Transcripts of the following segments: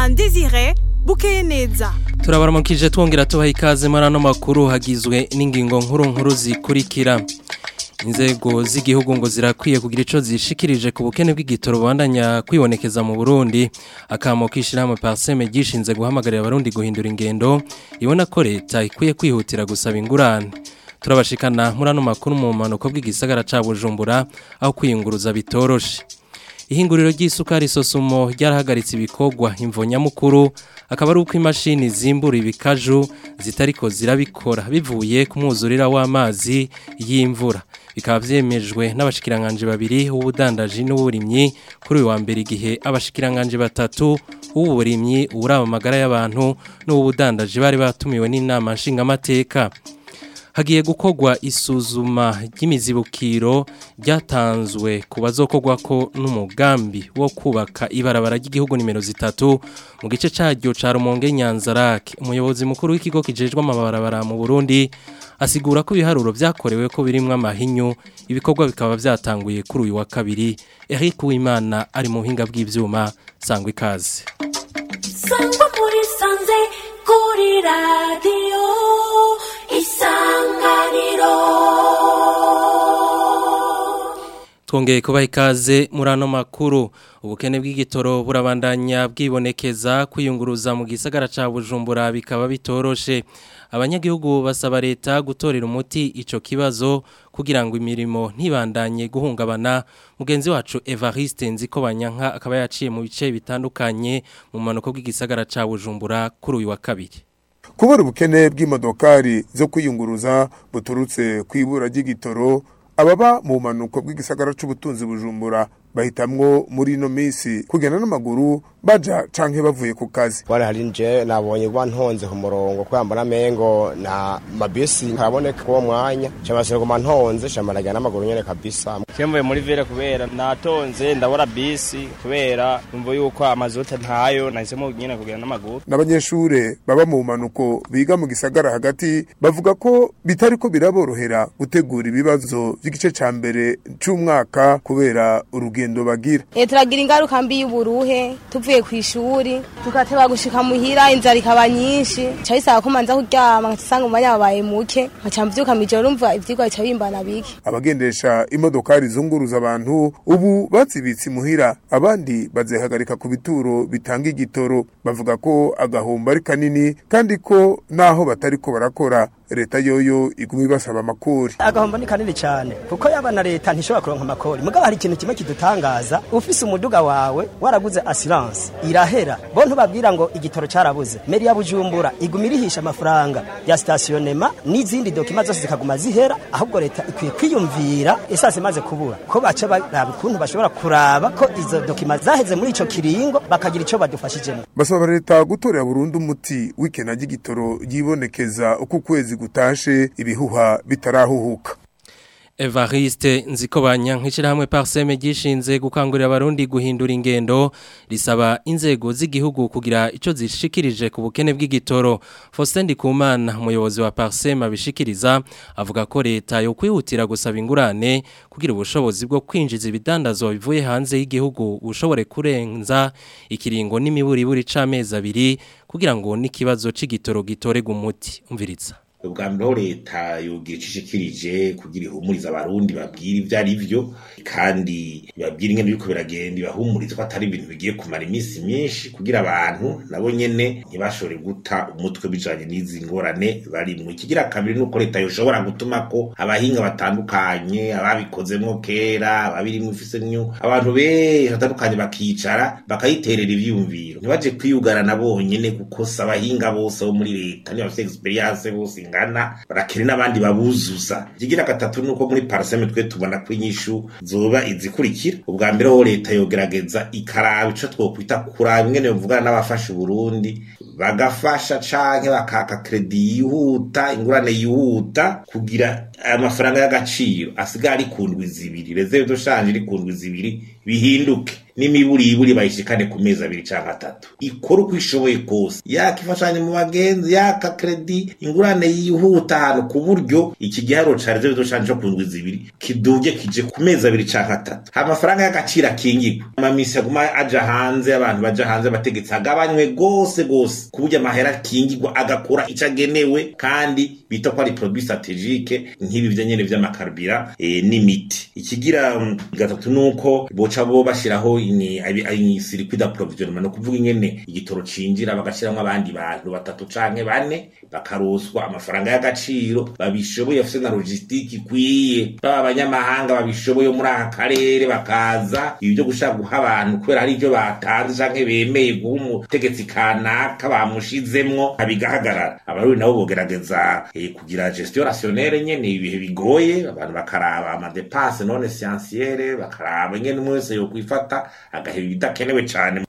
na Desire bukeye neza turabaramukije twongera tubaha ikaze muri ano makuru hagizwe n'ingingo nkuru nkuru zikurikira inzego z'igihugu ngo zirakwiye kugira ico zishikirije ku bukene bw'igitoro bandanya kwibonekeza mu Burundi akamo kishirahamwe Parseme gishinze guhamagarira abarundi guhindura ingendo ibona ko leta ikwiye kwihutira gusaba ingurane turabashikana muri ano makuru mu manuko bw'igisagara ca Bujumbura aho kwiyunguruza bitoroshe ihinguriro ry'isukari sosumo ryarahagaritse ibikorwa imvo nyamukuru akaba ari uko imashini zimbura ibikaju zitariko zirabikora bivuye ku mwuzurira w'amazi y'imvura bikaba vyemejwe n'abashikiranganje babiri w'ubudandaji n'uburimyi kuri uyu wa mbere igihe abashikiranganje batatu w'uburimyi uraba amagara y'abantu n'ubudandaji bari batumiwe n'inama nshingamateka hagiye gukorwa isuzuma ry'imizibukiro ryatanzwe ku bazokorwa ko n'umugambi wo kubaka ibarabara ry'igihugu nimero zitatu mu gice cyaryo ca Rumonge Nyanzarake umuyobozi mukuru w'ikigo kijejwe amabarabara mu Burundi asigura ko ibiharuro vyakorewe ko birimwe amahinyu ibikorwa bikaba vyatanguye kuri uyu wa kabiri Eric Uwimana ari mu buhinga bw'ivyuma sangwa ikaze sangwa muri sanze kuri radio isanganiro twongeye kubaha ikaze muri ano makuru ubukene bw'igitoro burabandanya bwibonekeza kwiyunguruza mu gisagara ca bujumbura bikaba bitoroshe abanyagihugu basaba leta gutorera umuti ico kibazo kugira ngo imirimo ntibandanye guhungabana mugenzi wacu Evariste Nziko Banyanka akaba yaciye mu bice bitandukanye mu manuko bw'igisagara ca bujumbura kuri uyu wa kabiri kubura ubukene bw'imodokari zo kwiyunguruza buturutse kwibura ry'igitoro ababa mu manuko bw'igisagara c'ubutunzi bujumbura bahitamwo muri ino minsi kugenda n'amaguru baja canke bavuye ku kazi wari hari nje nabonye kuba ntonze ku murongo kubera mbona mengo na mabisi karaboneka uwo mwanya cyangwa guma ntonze shamaraga n'amaguru nyene kabisa Kemvuye muri vere kubera natonze ndabura bisi kubera umva yuko amazuta ntayo nahisemo nyine kugenda n'amaguru n'abanyeshure baba mu manuko biga mu gisagara hagati bavuga ko bitariko biraborohera gutegura ibibazo by'igice ca mbere c'umwaka kubera urugendo bagira Eh turagira ingaruka mbi y'uburuhe tuvuye ku ishuri tugateba gushika muhira inzara ikaba nyinshi ca bisaba ko manza kuryama nkacisanga umwanya wabaye muke nkaca mvyuka mw'ijoro urumva ivyigwa bica bimbana bike abagendesha imodokari zunguruza abantu ubu bazibitse imuhira abandi bazihagarika ku bituro bitanga igitoro bavuga ko agahombo ari kanini kandi ko naho batariko barakora leta yoyo iguma ibasaba amakori agahombo ni kanini cyane kuko yaba na leta ntishobora kuronka amakori mugabo hari ikintu kimwe kidutangaza ufise umuduga wawe waraguze assurance irahera bo ntubabwira ngo igitoro carabuze meri ya bujumbura iguma irihisha amafaranga ya stationema n'izindi dokima zose zikaguma zihera ahubwo leta ikwiye kwiyumvira esase imaze kubura ko baca baraba ukuntu bashobora kuraba ko izo dokima zaheze muri ico kiringo bakagira ico badufashijemo basaba leta gutorera burundu umuti w'ikena ry'igitoro ryibonekeza uko ukwezi gutashe ibihuha bitarahuhuka Evariste nziko banyankishira hamwe parseme gishinze gukangurira abarundi guhindura ingendo risaba inzego z'igihugu kugira ico zishikirije ku bukene bw'igitoro Faustin Ndikumana umuyobozi wa parseme abishikiriza avuga ko leta yo kwihutira gusaba ingurane kugira ubushobozi bwo kwinjiza ibidandazwa bivuye hanze y'igihugu ushobore kurenza ikiringo n'imiburiburi c'amezi abiri kugira ngo n'ikibazo c'igitoro gitorega umuti umviriza ubwa mbere leta yogira icishikirije kugira ihumuriza abarundi babwira ivyo ari vyo kandi babwira ingene biriko biragenda ibahumuriza ko atari ibintu bigiye kumara iminsi myinshi kugira abantu nabo nyene ntibashobore guta umutwe bijanye n'izi ngorane barimwo ikigira kabiri nuko leta yoshobora gutuma ko abahinga batandukanye ababikozemwo kera ababirimwo ifisemwo abantu benshi batandukanye bakicara bakayiterera ivyiyumviro ntibaje kwiyugarana bonyene kuko si abahinga bose bo muri leta niba bafite experience bose ingana barakene n'abandi babuzuza ikigira gatatu nuko muri paraseme twe tubona ko inyishu zoba izikurikira ubwa mbere ho leta yogerageza ikaraba ico twokwita kuraba ingene bavugana n'abafasha Burundi bagafasha canke bakaka kredi yihuta ingurane yihuta kugira amafaranga y'agaciro asigaye ari ku ndwi zibiri reserve de change iri ku ndwi zibiri bihinduke n'imiburiburi bayishikane ku mezi abiri canke atatu ikora uko ishoboye kose yaka ifashanyo mu bagenzi yaka kredi ingurane yihuta ahantu ku buryo iki giharo ca reserve de change co ku ndwi zibiri kiduge kije ku mezi abiri canke atatu amafaranga y'agaciro akingirwa amamisi aguma aja hanze abantu baja hanze abategetsi agabanywe gose gose ku buryo amahera akingirwa agakora ico agenewe kandi bita ko ari produit strategique nk'ibi vya nyene vy'amakarubira e, n'imiti ikigira um, gatatu nuko boca bo bashiraho ini ini circuit d'approvisionnement no kuvuga ingene igitoro cinjira bagashiramwo abandi bantu batatu canke bane bakaroswa amafaranga y'agaciro babishoboye bafise na logistique ikwiye baba abanyamahanga babishoboye muri aka karere bakaza ibi byo gushaka guha abantu kubera hari ibyo batanze canke bemeye guha umutegetsi kanaka bamushizemwo abigahagarara abarundi nabo bogerageza eh, kugira gestion rationnelle nyene ibihe bigoye abantu bakaraba amadepense non essentielle bakaraba ingene umwe wese yokwifata agaheba ibidakenewe cane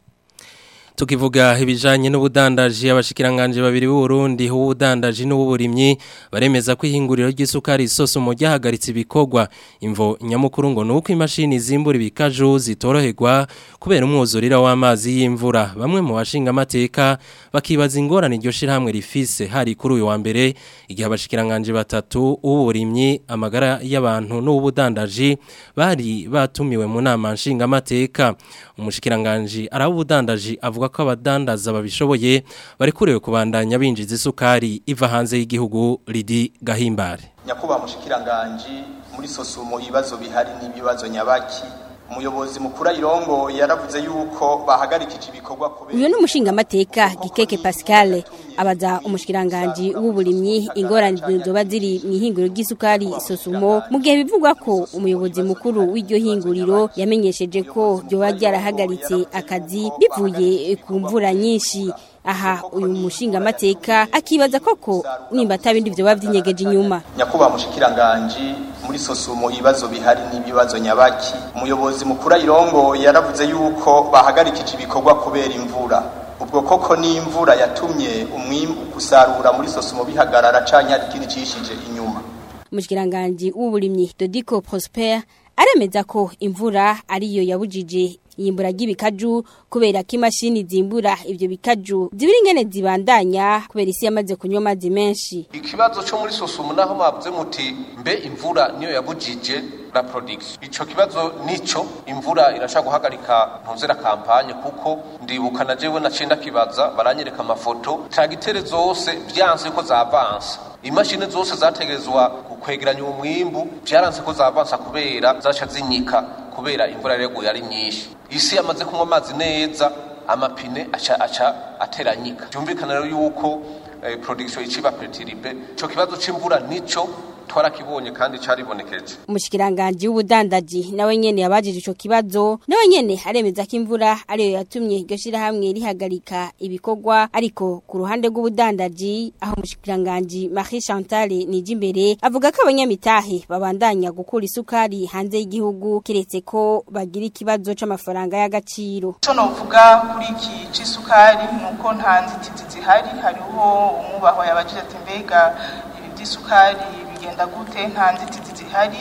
tukivuga ibijanye n'ubudandaji abashikiranganje babiri b'u Burundi ubudandaji n'uburimyi baremeza ko ihinguriro ry'isukari isoso mu ryahagaritse ibikorwa imvo nyamukuru ngo nuko imashini zimbura ibikaju zitoroherwa kubera umwuzurira w'amazi y'imvura bamwe mu bashinga amateka bakibaza ingorane iryo shirahamwe rifise hari kuri uyu wa mbere igihe abashikiranganje batatu uburimyi amagara y'abantu n'ubudandaji bari batumiwe mu nama nshinga amateka umushikiranganje arabudandaji avuga ko abadandaza babishoboye bari kurewe kubandanya binjiza isukari iva hanze y'igihugu Lidi Gahimbare nyakubahwa mushikiranganji muri sosumo ibibazo bihari n'ibibazo nyabaki umuyobozi mukuru ayirongo yaravuze yuko bahagarikije ibikorwa kubera uyu ni umushingamateka gikeke pascal abaza umushikiranganji w'uburimyi ingorane zoba ziri mu ihinguriro ry'isukari sosumo mu gihe bivugwa ko umuyobozi mukuru w'iryo hinguriro yamenyesheje ko ryoba ryarahagaritse akazi bivuye ku mvura nyinshi aha uyu mushingamateka akibaza koko nimba atabindi vyoba vyinyegeje inyuma nyakubahwa mushikiranganji muri sosumo ibibazo bihari n'ibibazo nyabaki umuyobozi mukuru ayirongo yaravuze yuko bahagarikije ibikorwa kubera imvura ubwo koko n'imvura yatumye umwimbu gusarura muri sosumo bihagarara canke hari ikindi cishije inyuma umushikiranganji w'uburimyi Dodiko Prosper aremeza ko imvura ariyo yabujije iyimbura ry'ibikaju kubera ko imashini zimbura ivyo bikaju zibiri ingene zibandanya kubera isi yamaze kunywa amazi menshi ikibazo cyo muri sosumu naho mwavuze muti mbe imvura niyo yabujije la production ico kibazo nico imvura irashaka guhagarika ntuzera kampanye kuko ndibuka na jewe nacenda kibaza baranyereka amafoto tragitere zose vyanse ko zavansa imashini zose zategerezwa kukwegeranya umwimbu vyaranse ko zavansa kubera zaca zinyika kubera imvura yareguye ari nyinshi isi yamaze kunywa amazi neza amapine aca aca ateranyika byumvikana rero yuko eh, production iciba pertiribe ico kibazo c'imvura nico twarakibonye kandi caribonekeje umushikiranganji w'ubudandaji nawe nyene yabajije ico kibazo nawe nyene aremeza ko imvura ariyo yatumye iryo shirahamwe rihagarika ibikorwa ariko ku ruhande rw'ubudandaji aho umushikiranganji Marie Chantal Nijimbere avuga ko abanyamitahe babandanya gukura isukari hanze y'igihugu kiretse ko bagira ikibazo c'amafaranga y'agaciro cyo novuga kuri iki c'isukari nuko nta nzitizi zihari hariho umubahwa yabajije ati mbega ibi by'isukari bigenda gute nta nzitizi zihari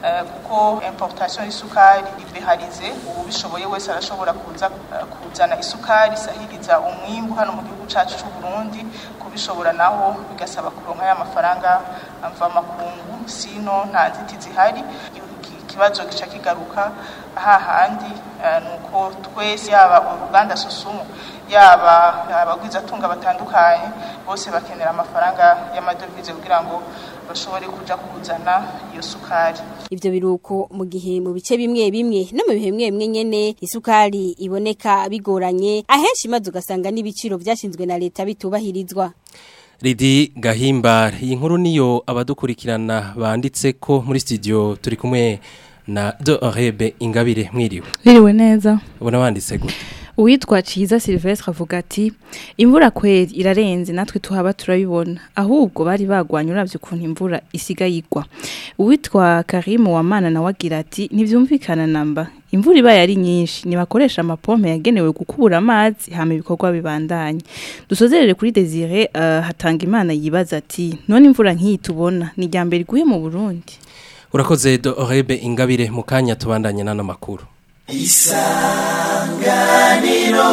kuko importation y'isukari ibeharize ubu bishoboye wese arashobora kuza kuzana isukari isahiriza umwimbu hano mu gihugu cyacu cy'u Burundi kubishobora naho bigasaba kuronka ya mafaranga mva makungu sino nta nzitizi zihari ikibazo gica kigaruka hahandi nuko twese yaba uruganda susumu yaba abagwizatunga batandukanye bose bakenera amafaranga y'amadovize kugira ngo bashobore kuja kuzana iyo sukari ivyo biruko mu gihe mu bice bimwe bimwe no mu bihe bimwe bimwe nyene isukari iboneka bigoranye ahenshi maze ugasanga n'ibiciro vyashinzwe na leta bitubahirizwa Lidi Gahimbare iyi nkuru niyo abadukurikirana banditse ko muri studio turi kumwe na de Rebe Ingabire mwiriwe Mwiriwe neza ubona wanditse gute Uwitwa Ciza Silvestre avuga ati imvura kweri irarenze natwe tuhaba turabibona ahubwo bari bagwanye uravye ukuntu imvura isiga yigwa Uwitwa Karim Wamana nawe agira ati ntivyumvikana namba imvura ibaye ari nyinshi nibakoresha amapompe yagenewe gukubura amazi hama ibikorwa bibandanye dusozerere kuri Desire uh, hatanga imana yibaza ati none imvura nk'iyi tubona ni ryambere iguye mu Burundi urakoze do Rebe Ingabire mu kanya tubandanye nano makuru isanganiro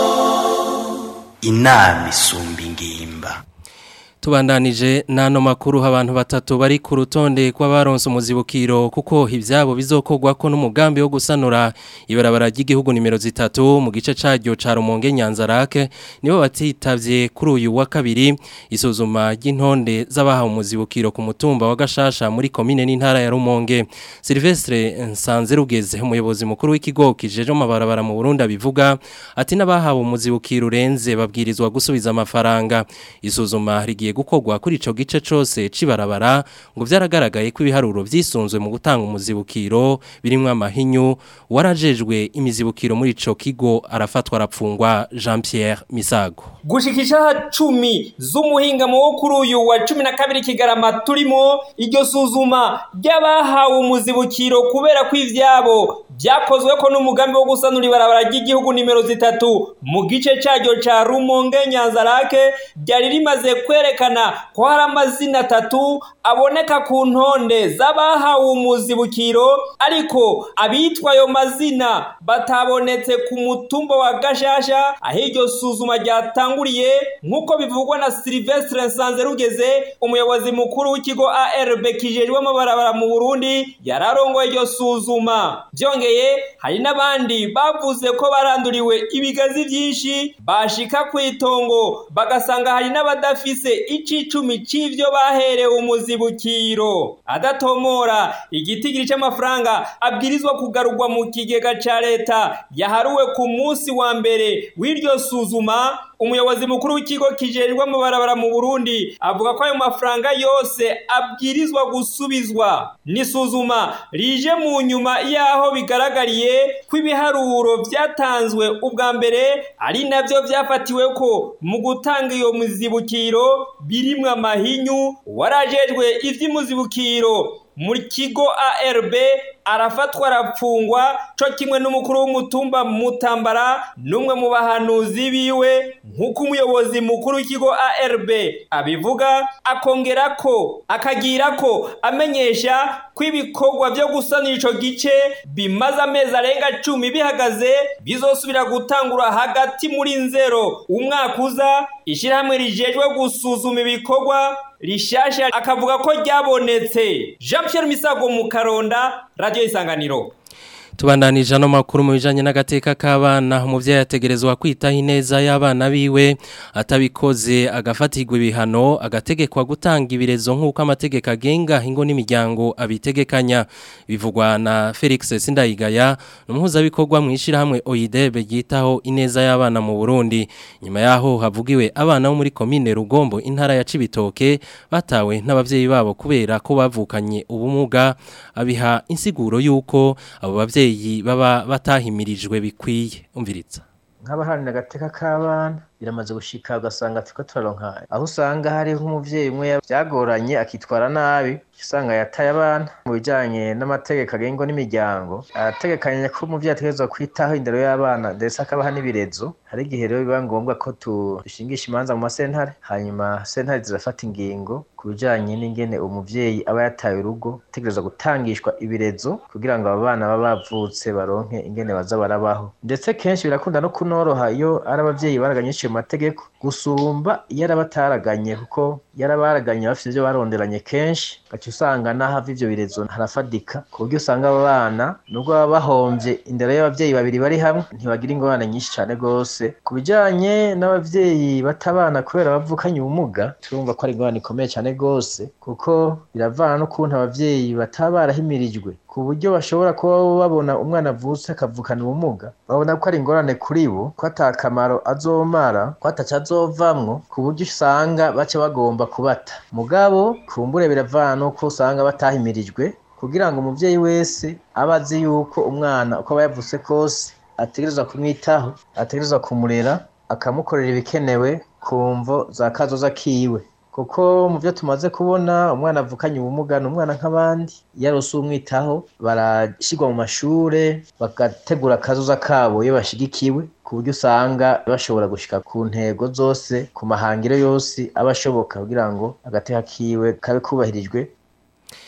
inama isumba ingimba Tubandanije nano makuru abantu batatu bari ku rutonde kw'abaronse umuzibukiro kuko ivyabo bizokogwa ko n'umugambi wo gusanura ibarabara ry'igihugu nimero zitatu mu gice caryo ca Rumonge Nyanzarake nibo batitavye kuri uyu wa kabiri isuzuma ry'intonde z'abahawe umuzibukiro ku mutumba wa Gashasha muri komine n'intara ya Rumonge Silvestre Nsanze rugeze umuyobozi mukuru w'ikigo kijeje amabarabara mu Burundi bivuga ati n'abahawe umuzibukiro urenze babwirizwa gusubiza amafaranga isuzuma rigiye gukorwa kuri ico gice cose cibarabara ngo vyaragaragaye ko ibiharuro vyisunzwe mu gutanga umuzibukiro birimwo amahinyu warajejwe imizibukiro muri ico kigo arafatwa arapfungwa Jean Pierre Misago gushikisha cumi z'umuhingamo wo kuri uyu wa cumi na kabiri kigarama turimo iryo suzuma ry'abahawe umuzibukiro kubera ko ivyabo vyakozwe ko n'umugambi wo gusanura ibarabara ry'igihugu nimero zitatu mu gice caryo ca Rumonge Nyanzarake ryari rimaze kwerekana ko hari amazina atatu aboneka ku ntonde z'abahawe umuzibukiro ariko abitwa ayo mazina batabonetse ku mutumba wa Gashasha aho iryo suzuma ryatanguriye nk'uko bivugwa na Silvestre Nsanze rugeze umuyobozi mukuru w'ikigo ARB kijejwe amabarabara mu Burundi yararongoye iryo suzuma byongeye hari n'abandi bavuze ko baranduriwe ibigazi byinshi bashika ku itongo bagasanga hari n'abadafise icicumi c'ivyo baherewe umuzibukiro adatomora igitigiri c'amafaranga abwirizwa kugarurwa mu kigega ca leta yaharuwe ku munsi wa mbere w'iryo suzuma umuyobozi mukuru w'ikigo kijejwe amabarabara mu Burundi avuga ko ayo mafaranga yose abwirizwa gusubizwa nisuzuma rije mu nyuma yaho bigaragariye ko ibiharuro vyatanzwe ubwa mbere ari navyo vyafatiwe ko mu gutanga iyo muzibukiro birimwo amahinyu warajejwe ivy'imuzibukiro mu kigo ARB arafatwa arapfungwa co kimwe n'umukuru w'umutumba mutambara n'umwe mu bahanuzi biwe nk'uko umuyobozi mukuru w'ikigo ARB abivuga akongera ko akagira ko amenyesha ko ibikorwa byo gusanira ico gice bimaze amezi arenga cumi bihagaze bizosubira gutangura hagati muri nzero umwaka uza ishirahamwe rijejwe gusuzuma ibikorwa rishasha akavuga ko ryabonetse Jean Pierre Misago mu Karonda Radio Isanganiro Tubandanije no makuru mu bijanye n'agateka k'abana umuvyeyi yategerezwa kwitaho ineza y'abana biwe atabikoze agafatirwa ibihano agategekwa gutanga ibirezo nk'uko amategeko agenga ingo n'imiryango abitegekanya bivugwa na Felix Sindayigaya n'umuhuzabikorwa mu ishirahamwe OIDB ryitaho ineza y'abana mu Burundi nyuma yaho havugiwe abana bo muri komine Rugombo intara ya Cibitoke batawe n'abavyeyi babo kubera ko bavukanye ubumuga abiha insiguro yuko abo bavyeyi abavyeyi baba batahimirijwe bikwiye umviritsa nk'abaharanira agateka k'abana biramaze gushika ugasanga turiko turaronka aho usanga hariho nk'umuvyeyi umwe byagoranye akitwara nabi usanga yataye abana mu bijanye n'amategeko agenga n'imiryango arategekanya ko umuvyeyi ategerezwa kwitaho indero y'abana ndetse akabaha n'ibirezo hari igihe rero biba ngombwa ko dushingisha imanza mu masentare hanyuma sentare zirafata ingingo ku bijanye n'ingene umuvyeyi aba yataye urugo ategerezwa gutangishwa ibirezo kugira ngo abo bana baba bavutse baronke ingene baza barabaho ndetse kenshi birakunda no kunoroha iyo ari abavyeyi baraganyishije mu mategeko gusumba iyo arabataraganye kuko yarabaraganye bafite ivyo baronderanye kenshi gaca usanga n'ahava ivyo birezo harafadika ku buryo usanga abo bana nubwo baba bahomvye indero y'abavyeyi babiri bari hamwe ntibagira ingorane nyinshi cane gose ku bijanye n'abavyeyi batabana kubera bavukanye ubumuga turumva ko ari ingorane ikomeye cane gose kuko biravana n'ukuntu abavyeyi bataba barahimirijwe ku buryo bashobora kuba babona umwana avutse akavukana ubumuga babona ko ari ingorane kuri bo ko ata kamaro azomara ko ataca azovamwo ku buryo usanga baca bagomba kubata mugabo kumbure biravana n'uko usanga batahimirijwe kugira ngo umuvyeyi wese abe azi yuko umwana uko aba yavutse kose ategerezwa kumwitaho ategerezwa kumurera akamukorera ibikenewe ku mvo za kazoza kiwe kuko mu byo tumaze kubona umwana avukanye ubumuga ni umwana nk'abandi iyo arose umwitaho barashyirwa mu mashure bagategura akazoza kabo iyo bashigikiwe ku buryo usanga bashobora gushika ku ntego zose ku mahangiro yose aba ashoboka kugira ngo agateka kiwe kabe kubahirijwe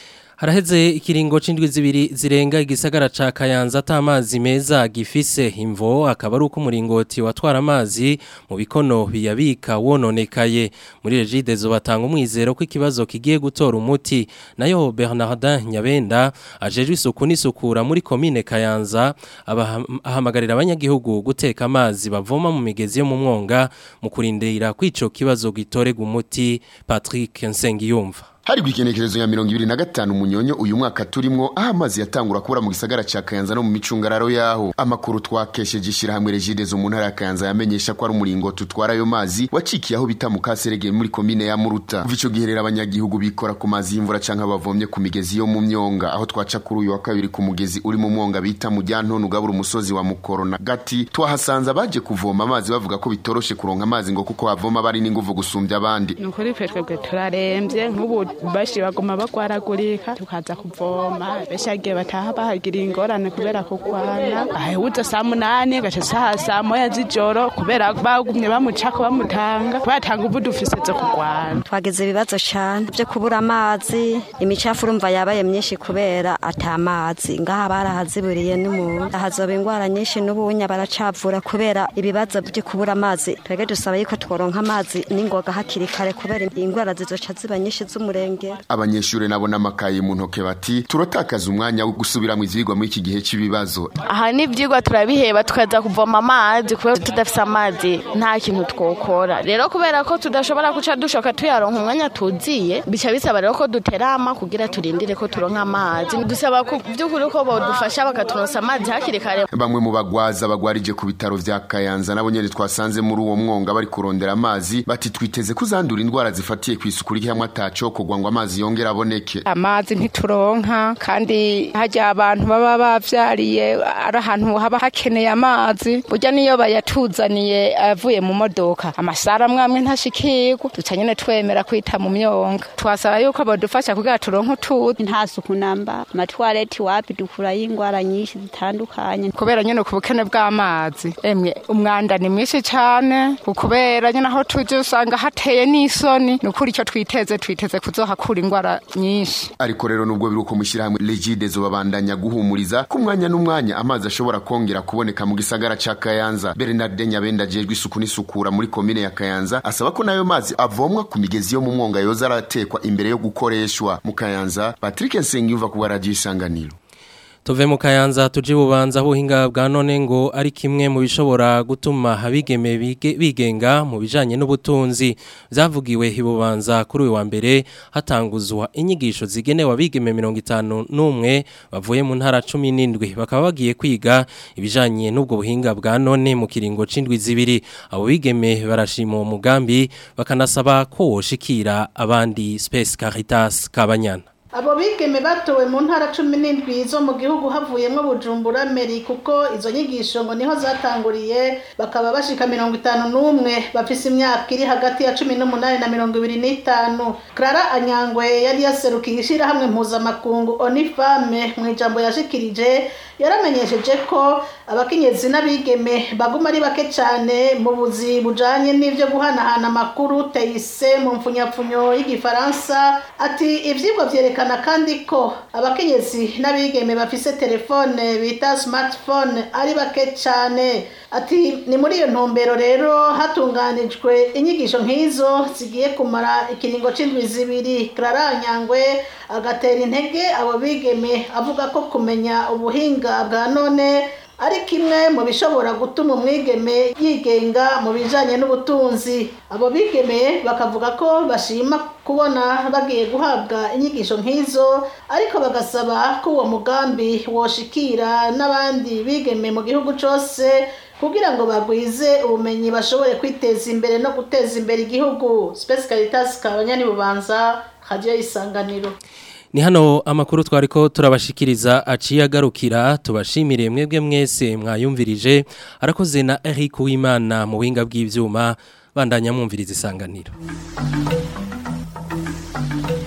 Haraheze ikiringo c'indwi zibiri zirenga igisagara ca Kayanza atamazi meza gifise imvo akaba ari uko umuringoti watwara amazi mu bikono biyabika wononekaye muri Regidezo batanga umwizero ko ikibazo kigiye gutora umuti nayo Bernardin Nyabenda ajejwe isuku n'isukura muri commune Kayanza abahamagarira abanyagihugu guteka amazi bavoma mu migezi yo mu mwonga mu kurindira kwico kibazo gitorega umuti Patrick Nsengiyumva hari kwikenekerezo ya mirongo ibiri na gatanu munyonyo uyu mwaka turimwo aho amazi yatangura kubura mu gisagara ca Kayanza no mu micungararo yaho amakuru twakesheje ishirahamwe Regidezo mu ntara ya Kayanza yamenyesha ko ari umuringo tutwara ayo mazi wacikiye aho bita mu Kaserege muri komine ya Muruta kuva ico gihe rero abanyagihugu bikora ku mazi y'imvura canke bavomye ku migezi yo mu myonga aho twaca kuri uyu wa kabiri ku mugezi uri mu mwonga bita mu Ryantono ugabura umusozi wa Mukoro na Gati twahasanze abaje kuvoma amazi bavuga ko bitoroshe kuronka amazi ngo kuko bavoma bari n'inguvu gusumbya abandi nukuri twebwe turaremvye nk'ubu bashi baguma bagwaragurika tukaza kuvoma benshi agiye bataha bahagira ingorane kubera kugwana ahebuze saa munani gaca saha saa moya z'ijoro kubera bagumye bamucako bamutanga batanga ubu dufise zo kugwana twagize ibibazo cyane byo kubura amazi imicafu urumva yabaye myinshi kubera atamazi ngaha barahaziburiye n'umuntu hazoba ingwara nyinshi n'ubunya baracavura kubera ibibazo byo kubura amazi twebwe dusaba yuko tworonka amazi n'ingoga hakiri kare kubera ingwara zizoca ziba nyinshi z'umurengera abanyeshure nabo n'amakaye mu ntoke bati turotakaza umwanya wo gusubiramo ivyigwa muri iki gihe c'ibibazo aha n'ivyigwa turabiheba tukaza kuvoma amazi kubera tudafise amazi nta kintu twokora rero kubera ko tudashobora guca dushoka tuyaronka umwanya tuziye bica bisaba rero ko duterama kugira turindire ko turonka amazi dusaba ku by'ukuri ko bodufasha bakaturonsa amazi hakiri kare bamwe mu bagwaza bagwarije ku bitaro vya Kayanza nabo nyene twasanze muri uwo mwonga bari kurondera amazi bati twiteze kuzandura indwara zifatiye ku isuku ry'amwe atacokogwa ngo amazi yongera aboneke amazi ntituronka kandi hajya abantu baba bavyariye ari ahantu haba hakeneye amazi burya niyo bayatuzaniye avuye mu modoka amasara amwe ntashikirwa duca nyene twemera kwita mu myonga twasaba yuko bodufasha kugira turonke utuzi nta suku namba amatwareti wapi dukurayo ingwara nyinshi zitandukanye kubera nyene ku bukene bw'amazi emwe umwanda ni mwinshi cane kubera nyene aho tuje usanga hateye n'isoni ni ukuri icyo twiteze twiteze kuzohakura ingwara nyinshi ariko rero nubwo biri uko mushyirahamwe Regidezo babandanya guhumuriza ku mwanya n'umwanya amazi ashobora kongera kuboneka mu gisagara ca Kayanza Bernard Nyabenda ajejwe isuku n'isukura muri komine ya Kayanza asaba ko nayo mazi avomwa ku migezi yo mu mwonga yoza aratekwa imbere yo gukoreshwa mu Kayanza Patrick Nsengiyumva ku radio isanganiro Tuve mu kayanza tuje bubanza buhinga bwa none ngo ari kimwe mu bishobora gutuma abigeme bige, bigenga mu bijanye n'ubutunzi vyavugiwe hibubanza kuri uyu wa mbere hatanguzwa inyigisho zigenewe abigeme 51 bavuye mu ntara 17 bakaba bagiye kwiga ibijanye n'ubwo buhinga bwa none mu kiringo c'indwi zibiri abo bigeme barashima uwo mugambi bakanasaba ko woshikira abandi Space Caritas Kabanyana abo bigeme batowe mu ntara cumi n'indwi zo mu gihugu havuyemo bujumbura meri kuko izo nyigisho ngo niho zatanguriye bakaba bashika mirongo itanu n'umwe bafise imyaka iri hagati ya cumi n'umunani na mirongo ibiri n'itanu clara anyangwe yari yaserukiye ishirahamwe mpuzamakungu onifame mu ijambo yashikirije yaramenyesheje ko abakenyezi n'abigeme baguma ari bake cyane mu buzi bujanye n'ivyo guhanahana amakuru teyise mu mfunyapfunyo y'igifaransa ati ivyigwa vyerekana kandi ko abakenyezi n'abigeme bafise telefone bita smartphone ari bake cyane ati ni muri iyo ntumbero rero hatunganijwe inyigisho nk'izo zigiye kumara ikiringo c'indwi zibiri clara nyangwe agatera intege abo bigeme avuga ko kumenya ubuhinga bwa none ari kimwe mu bishobora gutuma umwigeme yigenga mu bijanye n'ubutunzi abo bigeme bakavuga ko bashima kubona bagiye guhabwa inyigisho nk'izo ariko bagasaba ko uwo mugambi woshikira n'abandi bigeme mu gihugu cose kugira ngo bagwize ubumenyi bashobore kwiteza imbere no guteza imbere igihugu Space Caritas kabanyani bubanza radio isanganiro Ni hano amakuru twariko turabashikiriza aciye agarukira tubashimire mwebwe mwese mwayumvirije arakoze na Eric Uwimana mu buhinga bw'ivyuma bandanya mwumviriza isanganiro